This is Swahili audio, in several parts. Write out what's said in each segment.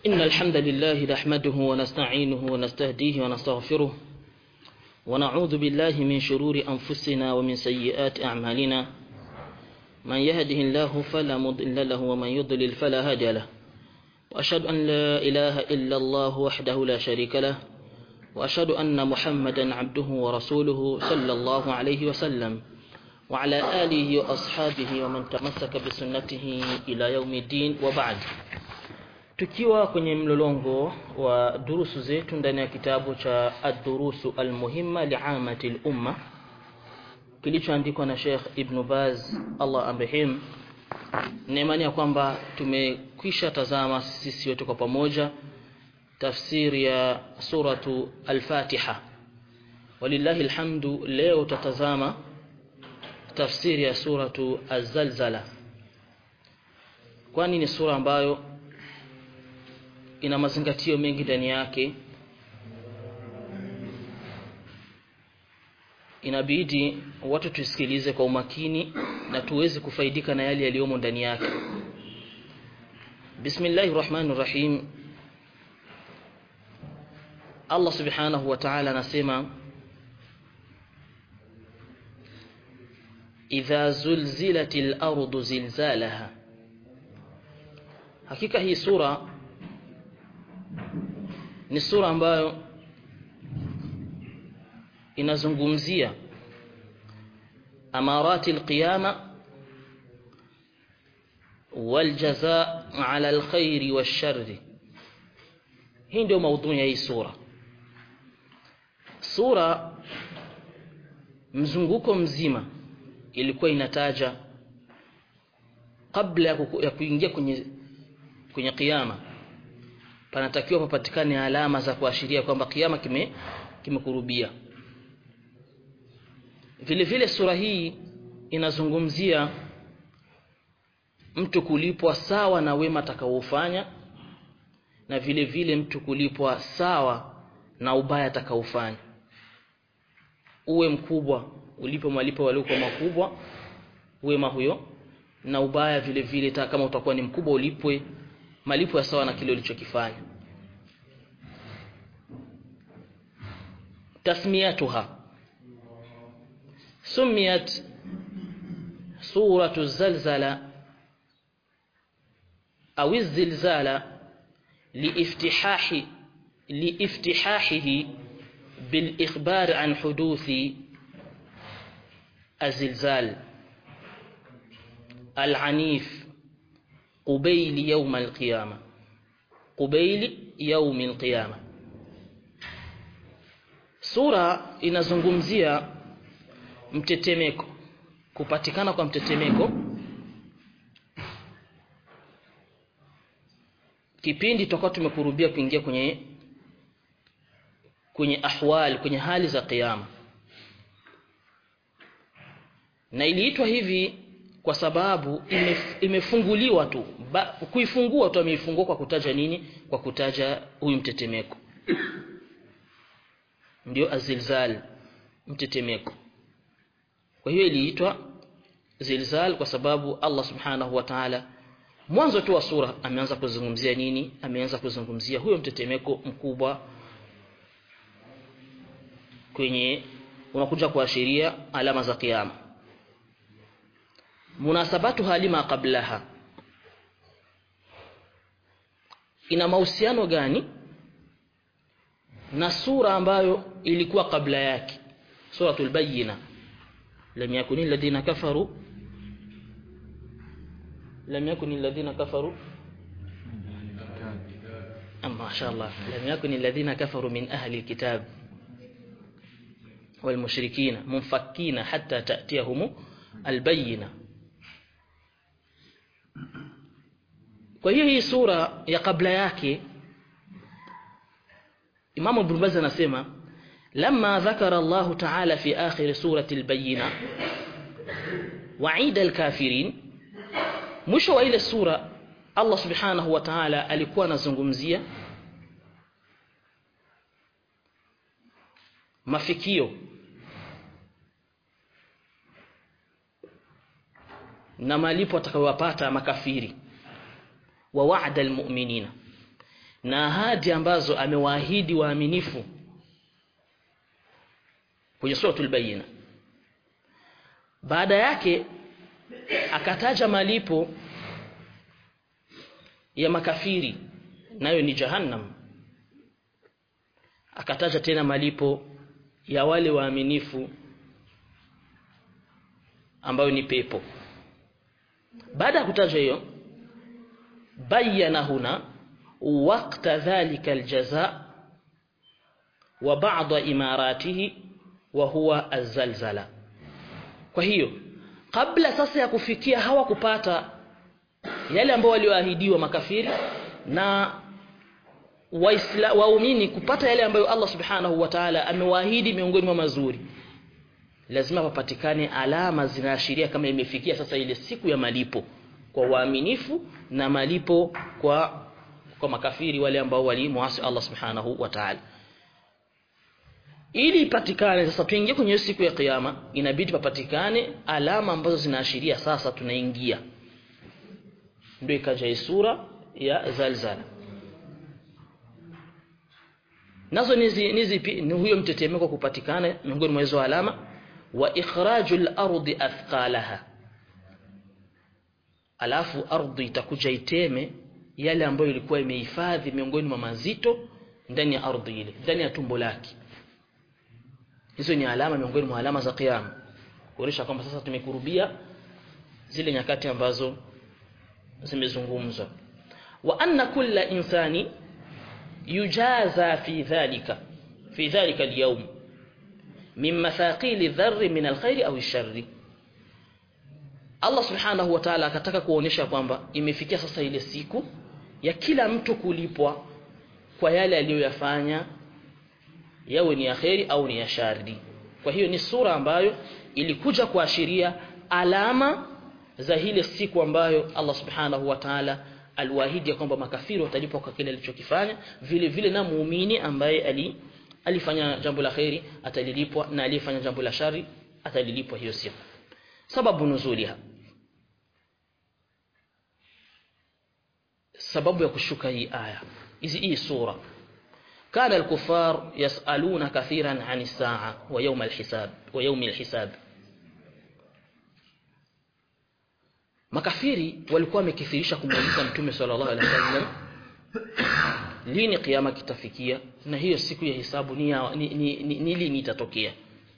إن الحمد لله نحمده ونستعينه ونستهديه ونستغفره ونعوذ بالله من شرور أنفسنا ومن سيئات أعمالنا من يهده الله فلا مضل له ومن يضلل فلا هادي له وأشهد أن لا إله إلا الله وحده لا شريك له وأشهد أن محمدا عبده ورسوله صلى الله عليه وسلم وعلى آله وأصحابه ومن تمسك بسنته إلى يوم الدين وبعد tukiwa kwenye mlolongo wa durusu zetu ndani ya kitabu cha ad-durusu al-muhimma li'amati al-umma kilichoandikwa na Sheikh Ibn Baz Allah amrehim neemani ya kwamba tumekwisha tazama sisi wote kwa pamoja tafsiri ya suratu al-Fatiha walillahi alhamdu leo tutatazama tafsiri ya suratu az-Zalzala kwani ni sura ambayo ina mazingatio mengi ndani yake inabidi watu tusikilize kwa umakini na tuweze kufaidika na yale yaliyomo ndani yake Bismillahir Rahmanir Rahim Allah Subhanahu wa Ta'ala anasema Idha zulzilatil ardu zilzalaha Hakika hii sura ni sura ambayo inazungumzia amarati alqiyama waljazaa ala alkhairi washarri hii ndio maudhui ya hii sura sura mzunguko mzima ilikuwa inataja kabla ya kuingia kwenye kwenye kiyama panatakiwa papatikane alama za kuashiria kwamba kiyama kime kimekurubia vile vile sura hii inazungumzia mtu kulipwa sawa na wema atakaofanya na vile vile mtu kulipwa sawa na ubaya atakaofanya uwe mkubwa ulipo malipo waliokuwa makubwa wema huyo na ubaya vile vile kama utakuwa ni mkubwa ulipwe malipo ya sawa na kile ulichokifanya tasmiyatuha سميت سورة الزلزلة أو الزلزال لافتحاح لافتحاحه بالإخبار عن حدوث الزلزال العنيف قبيل يوم القيامة قبيل يوم القيامة سورة inazungumzia mtetemeko kupatikana kwa mtetemeko kipindi tutakuwa tumekurubia kuingia kwenye kwenye ahwal kwenye hali za kiyama na iliitwa hivi kwa sababu imef, imefunguliwa tu ba, kuifungua tu ameifungua kwa kutaja nini kwa kutaja huyu mtetemeko ndio azilzal mtetemeko kwa hiyo iliitwa zilzal kwa sababu Allah subhanahu wa ta'ala mwanzo tu wa sura ameanza kuzungumzia nini ameanza kuzungumzia huyo mtetemeko mkubwa kwenye unakuja kuashiria alama za kiyama munasabatu halima qablaha ina mahusiano gani na sura ambayo ilikuwa kabla yake suratul bayyina لم يكن الذين كفروا لم يكن الذين كفروا ما شاء الله لم يكن الذين كفروا من أهل الكتاب والمشركين منفكين حتى تأتيهم البينة kwa hiyo hii sura ya kabla yake Imam Ibn Baz anasema لما ذكر الله تعالى في آخر سورة البينة وعيد الكافرين mwisho wa ile sura Allah subhanahu wa ta'ala alikuwa anazungumzia mafikio na malipo atakayowapata makafiri wa wa'da almu'minina na ahadi ambazo amewaahidi waaminifu kwenye suratul bayina baada yake akataja malipo ya makafiri nayo ni jahannam akataja tena malipo ya wale waaminifu ambayo ni pepo baada ya kutaja hiyo bayana huna waqta dhalika aljaza wa ba'da imaratihi wa huwa azalzala kwa hiyo kabla sasa ya kufikia hawa kupata yale ambao walioahidiwa makafiri na waisla waumini kupata yale ambayo Allah subhanahu wa ta'ala amewaahidi miongoni mwa mazuri lazima papatikane alama zinaashiria kama imefikia sasa ile siku ya malipo kwa waaminifu na malipo kwa kwa makafiri wale ambao walimuasi Allah subhanahu wa ta'ala ili ipatikane sasa tuingie kwenye siku ya kiyama inabidi papatikane alama ambazo zinaashiria sasa tunaingia ndio ikaja sura ya zalzala nazo nizi nizipi ni huyo mtetemeko kupatikana miongoni mwa hizo alama wa ikhrajul ardi athqalaha alafu ardhi itakuja iteme yale ambayo ilikuwa imehifadhi miongoni mwa mazito ndani ya ardhi ile ndani ya tumbo lake hizo ni alama miongoni mwa alama za kiyama kuonyesha kwamba sasa tumekurubia zile nyakati ambazo zimezungumzwa wa anna kulla insani yujaza fi dhalika fi dhalika al-yawm min mathaqil dharr min al-khair au ash-sharr Allah subhanahu wa ta'ala akataka kuonyesha kwamba imefikia sasa ile siku ya kila mtu kulipwa kwa yale aliyoyafanya yawe ni ya kheri au ni ya shari kwa hiyo ni sura ambayo ilikuja kuashiria alama za ile siku ambayo Allah subhanahu wa ta'ala aliwaahidi kwamba makafiri watalipwa kwa kile alichokifanya vile vile na muumini ambaye ali alifanya jambo la kheri atalilipwa na aliyefanya jambo la shari atalilipwa hiyo siku sababu nuzuliha sababu ya kushuka hii aya hizi hii sura كان الكفار يسألون كثيرا عن الساعة ويوم الحساب ويوم الحساب makafiri walikuwa wamekithirisha kumuuliza mtume sallallahu alaihi wasallam lini kiyama kitafikia na hiyo siku ya hisabu ni, ya, ni, ni, ni, ni lini itatokea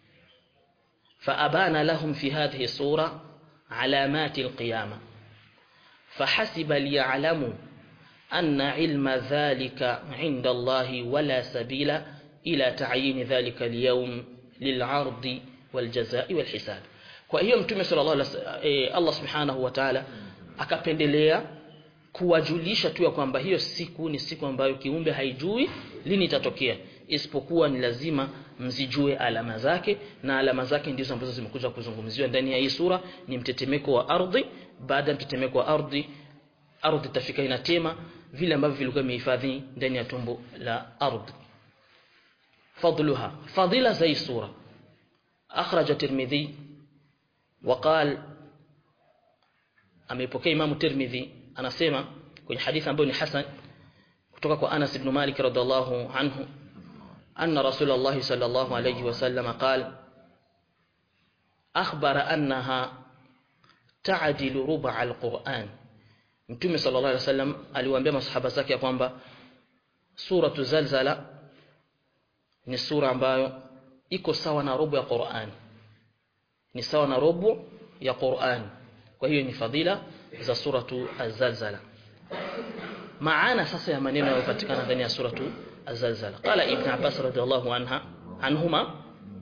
فأبان لهم في هذه الصورة علامات القيامة فحسب ليعلموا أن علم ذلك عند الله ولا سبيل إلى تعيين ذلك اليوم للعرض والجزاء والحساب kwa hiyo mtume sallallahu alaihi wasallam eh, Allah subhanahu wa ta'ala akapendelea kuwajulisha tu ya kwamba hiyo siku ni siku ambayo kiumbe haijui lini itatokea isipokuwa ni lazima mzijue alama zake na alama zake ndizo ambazo zimekuja kuzungumziwa ndani ya hii sura ni mtetemeko wa ardhi baada ya mtetemeko wa ardhi ardhi itafika inatema vile ambavyo vilikuwa vimehifadhi ndani ya tumbo la ardhi fadluha fadila za hii sura akhraja tirmidhi وقال amepokea Imam Tirmidhi anasema kwenye hadithi ambayo ni hasan kutoka kwa Anas ibn Malik radhiallahu anhu anna Rasulullah sallallahu alayhi wasallam qala akhbara annaha ta'dilu ruba' al-Qur'an Mtume sallallahu alayhi wasallam aliwaambia masahaba zake ya kwamba suratu Zalzala ni sura ambayo iko sawa na robo ya Qur'an ni sawa na robo ya Qur'an kwa hiyo ni fadhila za suratu Az-Zalzala maana sasa ya maneno yanayopatikana ndani ya suratu Az-Zalzala qala ibn Abbas radhiallahu anha anhuma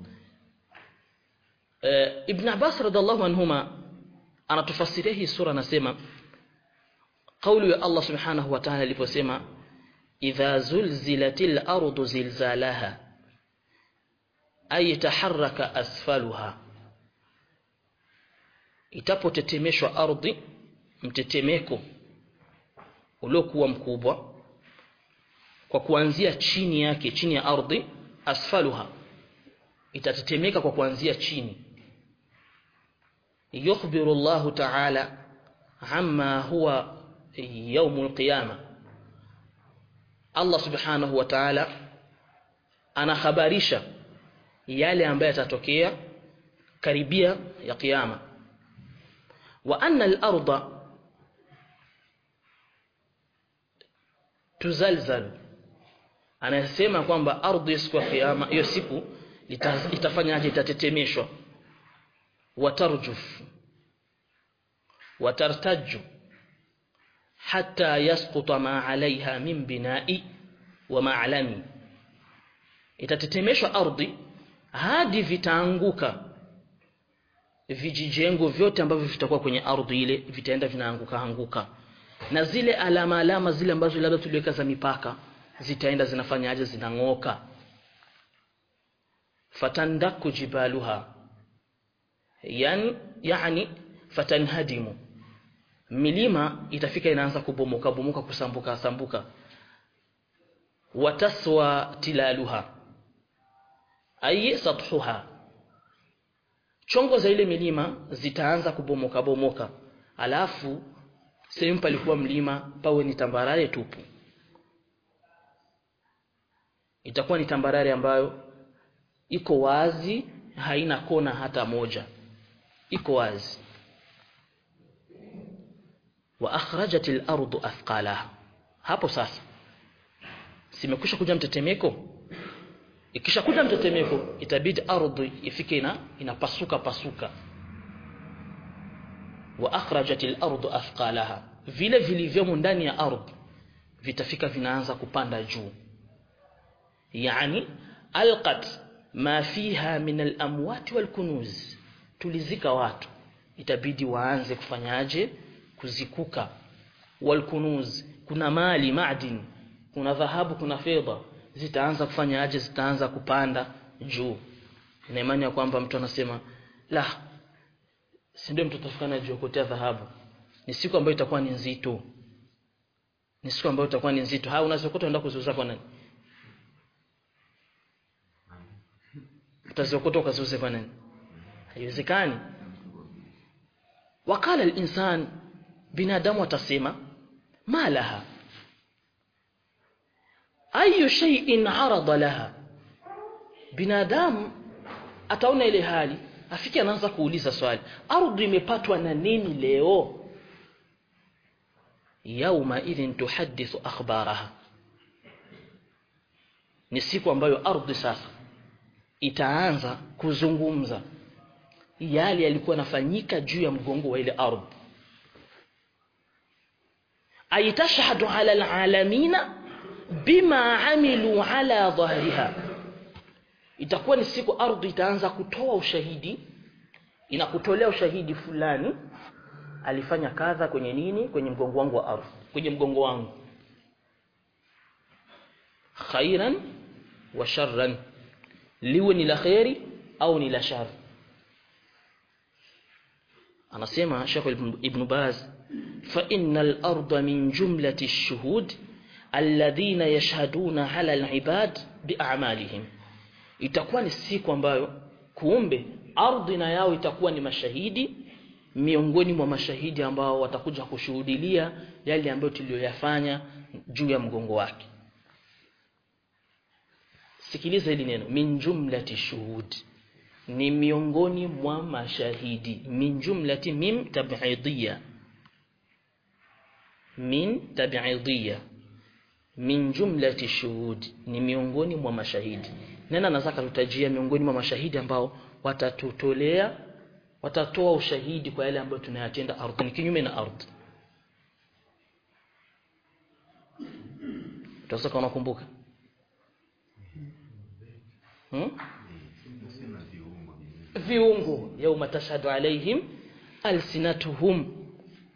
ibn Abbas radhiallahu anhuma anatufasiria hii sura anasema kauli ya Allah subhanahu wa ta'ala aliposema idha zulzilatil ardu zilzalaha ay taharraka asfaluha itapotetemeshwa ardhi mtetemeko uliokuwa mkubwa kwa kuanzia chini yake chini ya ardhi asfaluha itatetemeka kwa kuanzia chini yukhbiru Allah ta'ala amma huwa يوم القيامة Allah subhanahu wa ta'ala anahabarisha yale ambayo yatatokea karibia ya kiyama wa anna al-ardha tuzalzal anasema kwamba ardhi siku ya kiyama hiyo siku itafanyaje itatetemeshwa watarjuf watartaju hatta yasquta ma alaiha min bina'i wa ma'lami itatetemeshwa ardhi hadi vitaanguka vijijengo vyote ambavyo vitakuwa kwenye ardhi ile vitaenda vinaanguka anguka na zile alama alama zile ambazo labda tuliweka za mipaka zitaenda zinafanyaje zinang'oka fatandaku jibaluha yani yani fatanhadimu milima itafika inaanza kubomoka bomoka kusambuka sambuka wataswa tilaluha ay sathuha chongo za ile milima zitaanza kubomoka bomoka alafu sehemu palikuwa mlima pawe ni tambarare tupu itakuwa ni tambarare ambayo iko wazi haina kona hata moja iko wazi wa akhrajat al-ardu athqalaha hapo sasa simekwisha kuja mtetemeko ikisha kuja mtetemeko itabidi ardhi ifike ina inapasuka pasuka wa akhrajat al-ardu athqalaha vile vilivyomo ndani ya ardhi vitafika vinaanza kupanda juu yani alqat ma fiha min al-amwat wal-kunuz tulizika watu itabidi waanze kufanyaje kuzikuka wal-kunuz kuna mali madin kuna dhahabu kuna fedha zitaanza kufanyaje zitaanza kupanda juu na imani ya kwamba mtu anasema la si ndio mtu atafikana juu kutea dhahabu ni siku ambayo itakuwa ni nzito ni siku ambayo itakuwa ni nzito ha unazokota unaenda kuziuza kwa nani utaziokota ukaziuze kwa nani haiwezekani wakala al-insan binadamu atasema malaha ayu shay'in arada laha binadamu ataona ile hali afike anaanza kuuliza swali ardhi imepatwa na nini leo yauma idhin tuhaddithu akhbaraha ni siku ambayo ardhi sasa itaanza kuzungumza yale yalikuwa nafanyika juu ya mgongo wa ile ardhi aitashhadu ala alalamina bima amilu ala dhahriha itakuwa ni siku ardhi itaanza kutoa ushahidi inakutolea ushahidi fulani alifanya kadha kwenye nini kwenye mgongo wangu wa ardhi kwenye mgongo wangu khairan wa sharran liwe ni la khairi au ni la shar anasema Sheikh Ibn Baz fa innal arda min jumlati ash-shuhud alladhina yashhaduna ala al-ibad bi'amalihim itakuwa ni siku ambayo kuumbe ardhi na yao itakuwa ni mashahidi miongoni mwa mashahidi ambao watakuja kushuhudilia yale ambayo tuliyoyafanya juu ya mgongo wake sikiliza hili neno min jumlati shuhud ni miongoni mwa mashahidi min jumlati mim tab'idiyya min tab'idiyya min jumlati shuhud ni miongoni mwa mashahidi nena nataka tutajia miongoni mwa mashahidi ambao watatutolea watatoa ushahidi kwa yale ambayo tunayatenda ardhini kinyume na ardhi Utaweza unakumbuka hmm? viungo yauma tashhadu alaihim alsinatuhum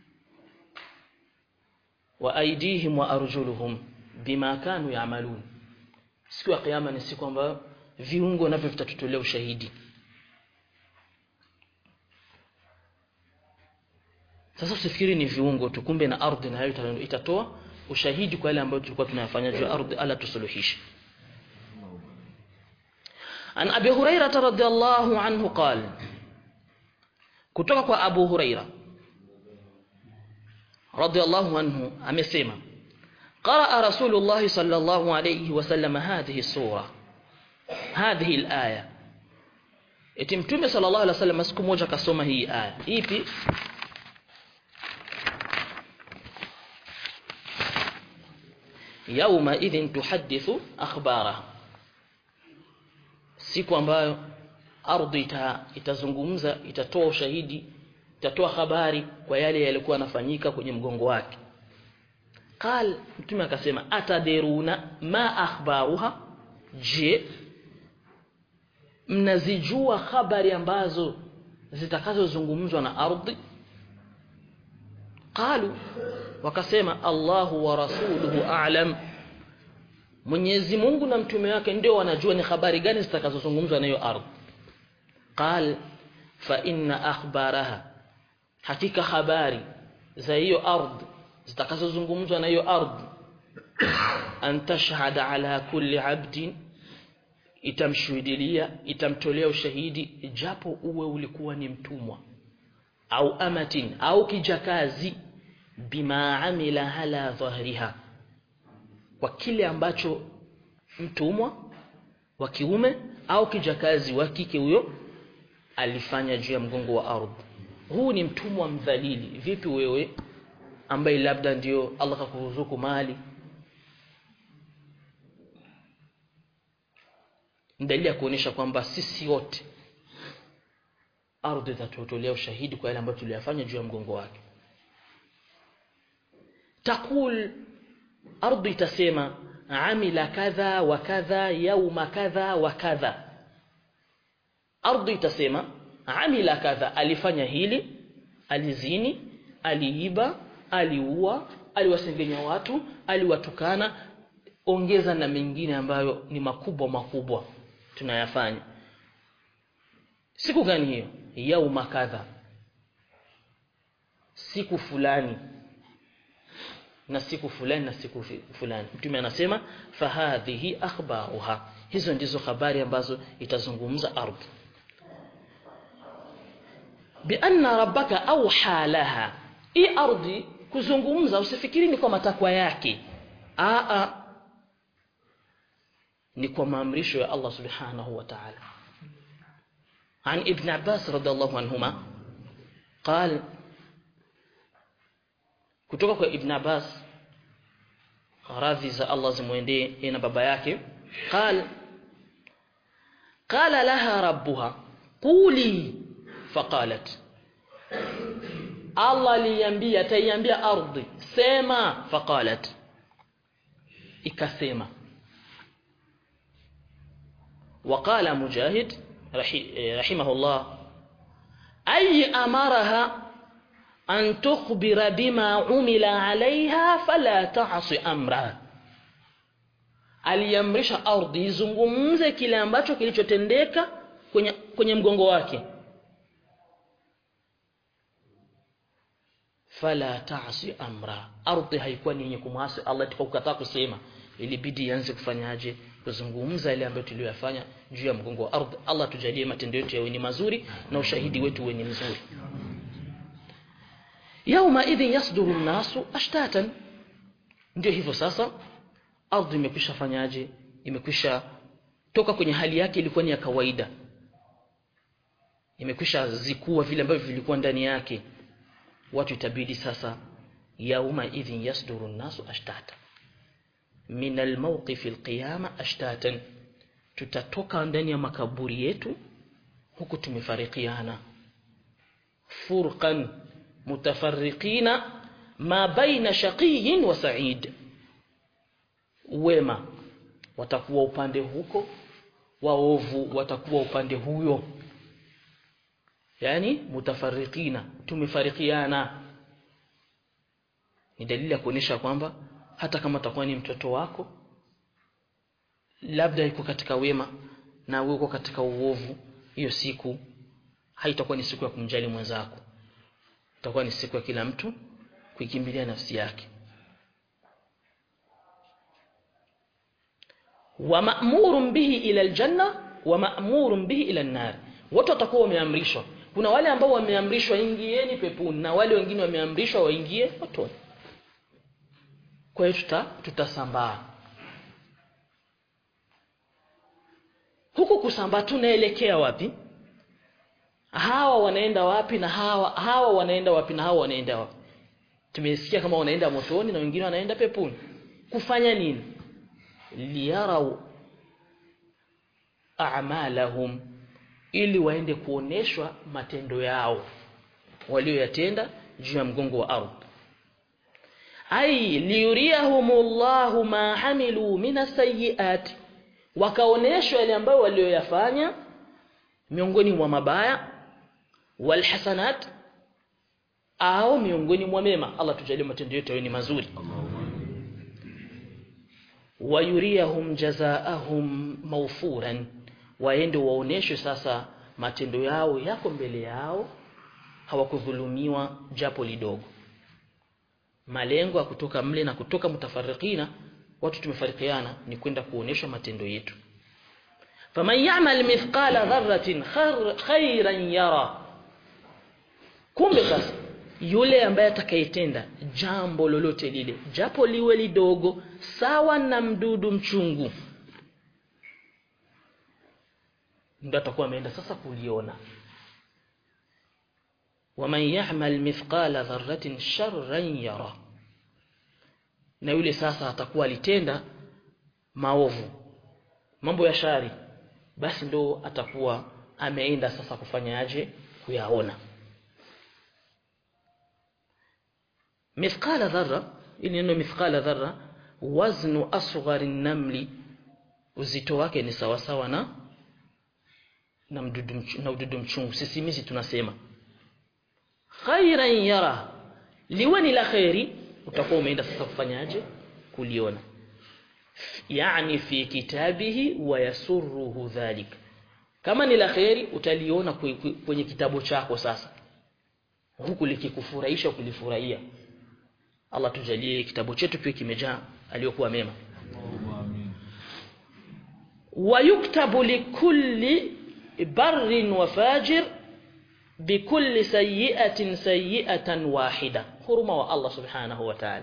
wa aidihim wa arjuluhum bima kanu ya'malun siku ya kiyama ni siku ambayo viungo navyo vitatutolea ushahidi sasa usifikiri ni viungo tu kumbe na ardhi nayo itatoa ushahidi kwa yale ambayo tulikuwa tunayafanya juu ya ardhi ala tusuluhishe an abi hurairah radhiyallahu anhu qala kutoka kwa abu hurairah radhiyallahu anhu amesema قرأ رسول الله صلى الله عليه وسلم هذه السورة هذه الآية eti mtume sallallahu alaihi wasallam siku moja akasoma hii aya ipi yauma idhin tuhaddithu akhbaraha siku ambayo ardhi ita, itazungumza itatoa ushahidi itatoa habari kwa yale yalikuwa yanafanyika kwenye mgongo wake qal mtume akasema atadiruna ma akhbaruha je mnazijua habari ambazo zitakazozungumzwa na ardhi qalu wakasema Allahu wa rasuluhu a'lam Mwenyezi Mungu na mtume wake ndio wanajua ni habari gani zitakazozungumzwa na hiyo ardhi qal fa inna akhbaraha hakika habari za hiyo ardhi zitakazozungumzwa na hiyo ardhi an tashhada ala kulli abdin itamshuhudilia itamtolea ushahidi japo uwe ulikuwa ni mtumwa au amatin au kijakazi bima amila ala dhahriha kwa kile ambacho mtumwa wa kiume au kijakazi wa kike huyo alifanya juu ya mgongo wa ardhi huu ni mtumwa mdhalili vipi wewe ambaye labda ndio Allah kakuruzuku mali dalili ya kuonesha kwamba sisi wote ardhi itatutolea ushahidi kwa yale ambayo tuliyafanya juu ya mgongo wake takul ardhi itasema amila kadha wa kadha yauma kadha wa kadha ardhi itasema amila kadha alifanya hili alizini aliiba aliua aliwasengenya watu aliwatukana ongeza na mengine ambayo ni makubwa makubwa tunayafanya siku gani hiyo yauma kadha siku fulani na siku fulani na siku fulani mtume anasema fahadhihi akhbaruha hizo ndizo habari ambazo itazungumza ardhi bianna rabbaka auha laha hii ardhi kuzungumza usifikiri ni kwa matakwa yake aa ni kwa maamrisho ya Allah subhanahu wa ta'ala عن ابن عباس رضي الله عنهما قال kutoka kwa Ibn Abbas radhi za Allah zimwendee na baba yake qal qala laha rabbuha quli faqalat Allah aliambia taiambia ardhi sema faqalat ikasema وقال مجاهد رحمه الله أي أمرها أن تخبر بما عمل عليها فلا تعص أمرها aliamrisha ardhi izungumze kile ambacho kilichotendeka kwenye, kwenye mgongo wake fala taasi amra ardhi haikuwa ni yenye kumwasi Allah tukakukataa kusema ilibidi ianze kufanyaje kuzungumza ile ambayo tuliyoyafanya juu ya mgongo wa ardhi Allah tujalie matendo yetu yawe ni mazuri na ushahidi wetu uwe ni mzuri yauma idhin yasduru nasu ashtatan ndio hivyo sasa ardhi imekwisha fanyaje imekwisha toka kwenye hali yake ilikuwa ni ya kawaida imekwisha zikua vile ambavyo vilikuwa ndani yake watu itabidi sasa yauma idhin yasduru nasu ashtatan min almawqif alqiyama ashtatan tutatoka ndani ya makaburi yetu huku tumefarikiana furqan mutafarriqina ma baina shaqiyin wa sa'id wema watakuwa upande huko waovu watakuwa upande huyo yani mutafarriqina tumefarikiana ni dalili ya kuonyesha kwamba hata kama atakuwa ni mtoto wako labda yuko katika wema na wewe uko katika uovu hiyo siku haitakuwa ni siku ya kumjali mwenzako itakuwa ni siku ya kila mtu kuikimbilia nafsi yake wa ma'murun bihi ila aljanna wa ma'murun bihi ila an-nar wote watakuwa wameamrishwa kuna wale ambao wameamrishwa ingieni peponi na wale wengine wameamrishwa waingie motoni kwa hiyo tuta, tutasambaa huku kusambaa tunaelekea wapi hawa wanaenda wapi na hawa hawa wanaenda wapi na hawa wanaenda wapi tumesikia kama wanaenda motoni na wengine wanaenda peponi kufanya nini liyarau a'malahum ili waende kuoneshwa matendo yao walioyatenda juu ya mgongo wa ardhi ai liyuriyahumullahu ma amilu minas sayyiati wakaoneshwa yale ambayo walioyafanya miongoni mwa mabaya walhasanat au miongoni mwa mema Allah tujalie matendo yetu yawe ni mazuri wayuriyahum jazaahum mawfuran waende waoneshwe sasa matendo yao yako mbele yao hawakudhulumiwa japo lidogo malengo ya kutoka mle na kutoka mutafarikina watu tumefarikiana ni kwenda kuonesha matendo yetu faman ya'mal mithqala dharratin khairan yara kumbe sasa yule ambaye atakayetenda jambo lolote lile japo liwe lidogo sawa na mdudu mchungu ndio atakuwa ameenda sasa kuliona waman ya'mal mithqala dharratin sharran yara na yule sasa atakuwa alitenda maovu mambo ya shari basi ndo atakuwa ameenda sasa kufanyaje kuyaona mithqala dharra ili neno mithqala dharra waznu asghari namli uzito wake ni sawa sawa na na mdudu na ududu mchungu sisimizi tunasema khairan yara liwe ni la khairi utakuwa umeenda sasa kufanyaje kuliona yani fi kitabihi wa yasurruhu dhalik kama ni la khairi utaliona kwenye kitabu chako sasa huku likikufurahisha kulifurahia Allah tujalie kitabu chetu pia kimejaa aliyokuwa mema ويكتب لكل بر وفاجر بكل سيئة سيئة واحدة huruma wa Allah subhanahu wa ta'ala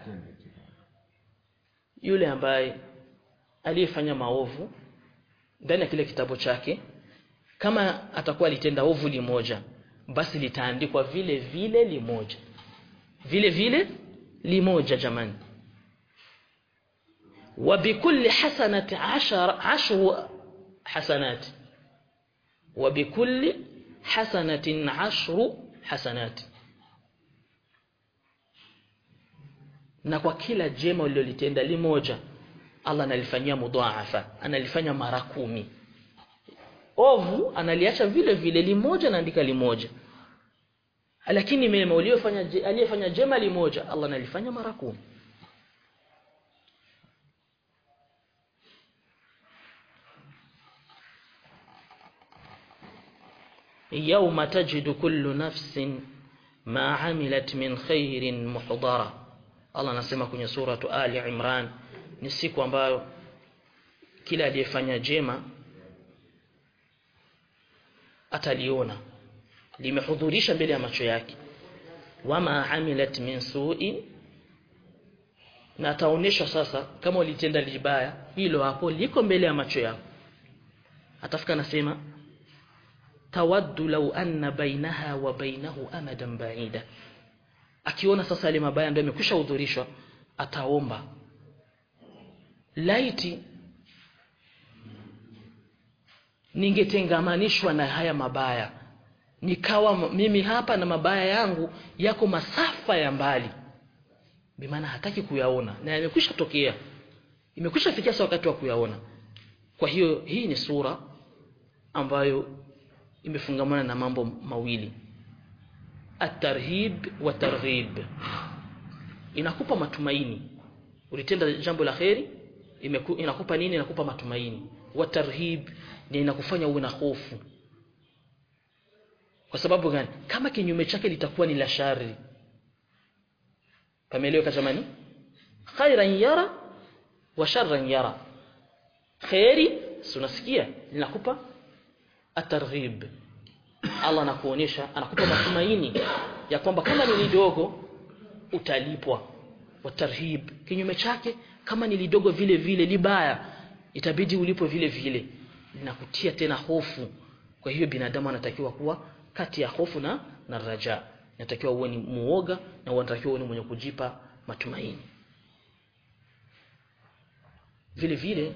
yule ambaye aliyefanya maovu ndani ya kile kitabu chake kama atakuwa alitenda ovu limoja basi litaandikwa vile vile limoja vile vile limoja jamani wa bikulli hasanati ashara ashru hasanati wa bikulli hasanatin ashru hasanati na kwa kila jema ulilolitenda limoja Allah analifanyia mudhaafa analifanya mara kumi ovu analiacha vile vile limoja naandika limoja lakini mema uliyofanya aliyefanya jema limoja Allah analifanya mara kumi يوم تجد كل نفس ما عملت من خير محضرًا Allah anasema kwenye suratu Ali Imran ni siku ambayo kila aliyefanya jema ataliona limehudhurisha mbele ya macho yake wama amilat min su'in na ataonyeshwa sasa kama ulitenda libaya hilo hapo liko mbele ya macho yako atafika nasema tawaddu law anna bainaha wa bainahu amadan ba'ida akiona sasa yale mabaya ndio yamekwisha hudhurishwa ataomba laiti ningetengamanishwa na haya mabaya nikawa mimi hapa na mabaya yangu yako masafa ya mbali bimaana hataki kuyaona na yamekwisha tokea imekwisha fikia sasa wakati wa kuyaona kwa hiyo hii ni sura ambayo imefungamana na mambo mawili at-tarhib wa targhib inakupa matumaini ulitenda jambo la kheri inakupa nini inakupa matumaini wa tarhib ni inakufanya uwe na hofu kwa sababu gani kama kinyume chake litakuwa ni la shari pameeleweka jamani khairan yara wa sharran yara khairi unasikia linakupa at-targhib Allah anakuonyesha anakupa matumaini ya kwamba kama ni lidogo utalipwa wa tarhib kinyume chake kama ni lidogo vile vile libaya itabidi ulipo vile vile linakutia tena hofu kwa hiyo binadamu anatakiwa kuwa kati ya hofu na na raja inatakiwa uwe ni muoga na unatakiwa uwe ni mwenye kujipa matumaini vile vile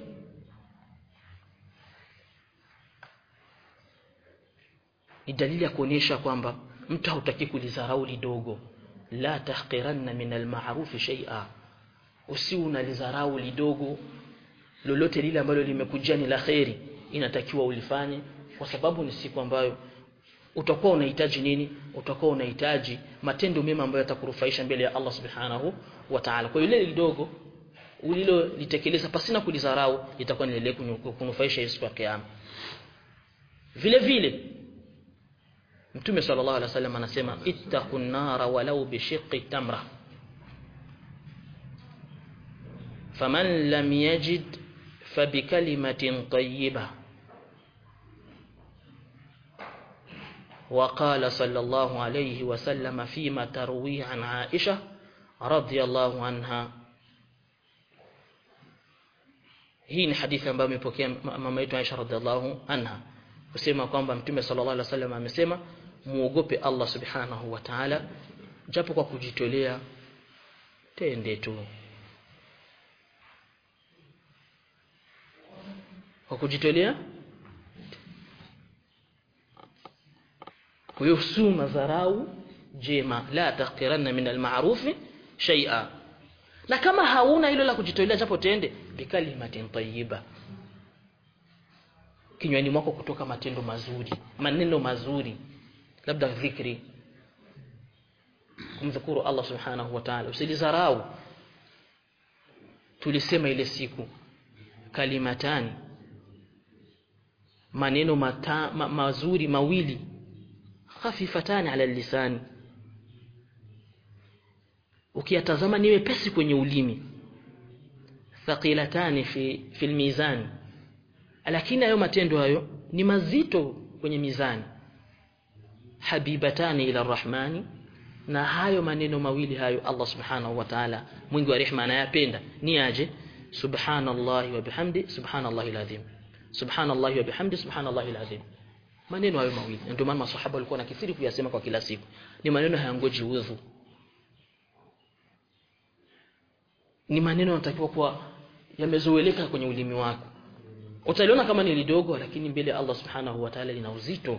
ni dalili ya kuonyesha kwamba mtu hautaki kulidharau lidogo la tahqiranna min alma'ruf shay'a usi unalidharau lidogo lolote lile ambalo limekujia ni la kheri inatakiwa ulifanye kwa sababu ni siku ambayo utakuwa unahitaji nini utakuwa unahitaji matendo mema ambayo yatakurufaisha mbele ya Allah subhanahu wa ta'ala kwa ile lidogo ulilo litekeleza pasina kulidharau itakuwa ni lile kunufaisha siku ya kiyama vile vile Mtume sallallahu alaihi wasallam anasema ittaqun nara walau bishiqqi tamra faman lam yajid fabikalimatin tayyibah وقال صلى الله عليه وسلم فيما ترويه عن عائشة رضي الله عنها hii ni hadithi ambayo imepokea mama yetu Aisha radhiallahu anha kusema kwamba mtume sallallahu alaihi wasallam amesema muogope Allah subhanahu wa ta'ala japo kwa kujitolea tende tu kwa kujitolea kuhusu madharau jema la taqiranna min alma'ruf shay'a na kama hauna hilo la kujitolea japo tende bikalimatin tayyiba kinywani mwako kutoka matendo mazuri maneno mazuri labda dhikri kumdhukuru Allah subhanahu wa ta'ala usilizarau tulisema ile siku kalimatani maneno mata, ma, mazuri mawili khafifatani ala lisani ukiyatazama ni wepesi kwenye ulimi thaqilatani fi fil mizani lakini hayo matendo hayo ni mazito kwenye mizani habibatani ila rahmani na hayo maneno mawili hayo Allah subhanahu wa ta'ala mwingi wa rehema anayapenda ni aje subhanallahi wa bihamdi subhanallahi alazim subhanallahi wa bihamdi subhanallahi alazim maneno hayo mawili ndio maana maswahaba walikuwa na kithiri kuyasema kwa kila siku ni maneno hayangoji udhu ni maneno yanatakiwa kuwa yamezoeleka kwenye ulimi wako utaliona kama ni lidogo lakini mbele Allah subhanahu wa ta'ala lina uzito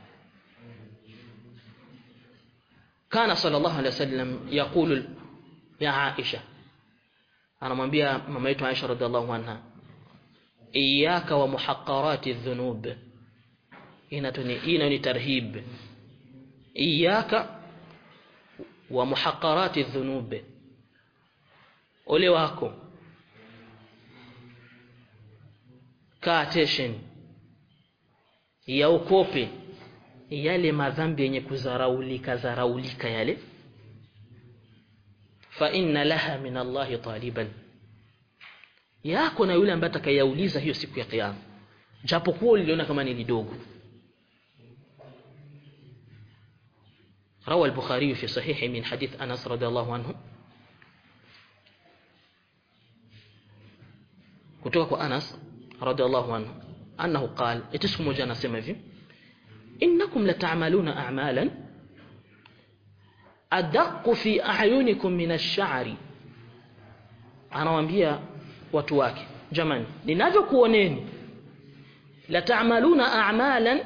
kana sallallahu alaihi wasallam yaqulu ya Aisha anamwambia mama yetu Aisha radhiallahu anha iyyaka wa muhaqqarati dhunub inatuni ina ni tarhib iyyaka wa muhaqqarati dhunub ole wako kaa attention ya ukope yale madhambi yenye kuzaraulika zaraulika yale fa inna laha min Allah taliban yako na yule ambaye atakayauliza hiyo siku ya kiyama japokuwa uliona kama ni lidogo روى البخاري في صحيح من حديث أنس رضي الله عنه kutoka kwa Anas radhiallahu anhu annahu qala eti siku moja anasema hivi innakum lata'maluna a'malan adaqqu fi a'yunikum min ash-sha'ri anawaambia watu wake jamani ninavyokuoneni lata'maluna a'malan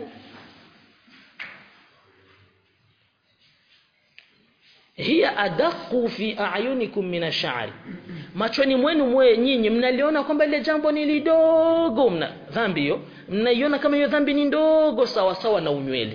hiya adaqu fi a'yunikum min ash-sha'ri machoni mwenu mwe nyinyi mnaliona kwamba ile jambo ni lidogo mna dhambi hiyo mnaiona kama hiyo dhambi ni ndogo sawa sawa na unywele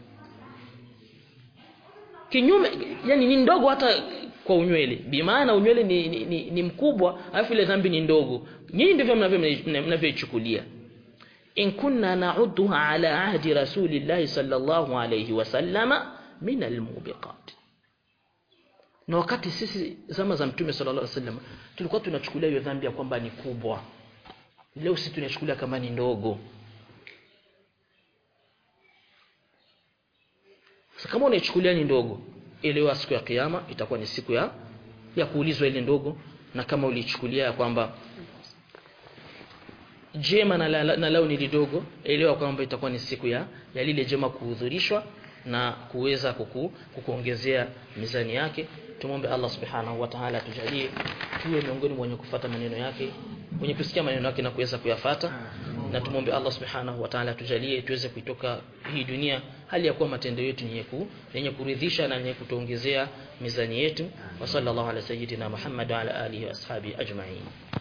kinyume yani ni ndogo hata kwa unywele bimaana unywele ni, ni, ni, ni mkubwa alafu ile dhambi ni ndogo nyinyi ndivyo mnavyoichukulia in kunna na'udduha ala ahdi rasulillahi sallallahu alayhi wasallama min almubiqat na wakati sisi zama za mtume sallallahu alaihi wasallam tulikuwa tunachukulia hiyo dhambi ya kwamba ni kubwa leo sisi tunachukulia kama ni ndogo sasa kama unaichukulia ni ndogo elewa siku ya kiyama itakuwa ni siku ya ya kuulizwa ile ndogo na kama ulichukulia kwamba jema na, la, na lao ni lidogo elewa kwamba itakuwa ni siku ya, ya lile jema kuhudhurishwa na kuweza kuku, kukuongezea mizani yake tumombe Allah subhanahu wa ta'ala tujalie tuwe miongoni mwa wenye kufuata maneno yake wenye kusikia maneno yake na kuweza kuyafata na tumombe Allah subhanahu wa ta'ala tujalie tuweze kuitoka hii dunia hali ya kuwa matendo yetu ni yenye kuridhisha na yenye kutuongezea mizani yetu wa sallallahu ala sayyidina Muhammad wa ala alihi wa ashabi ajma'in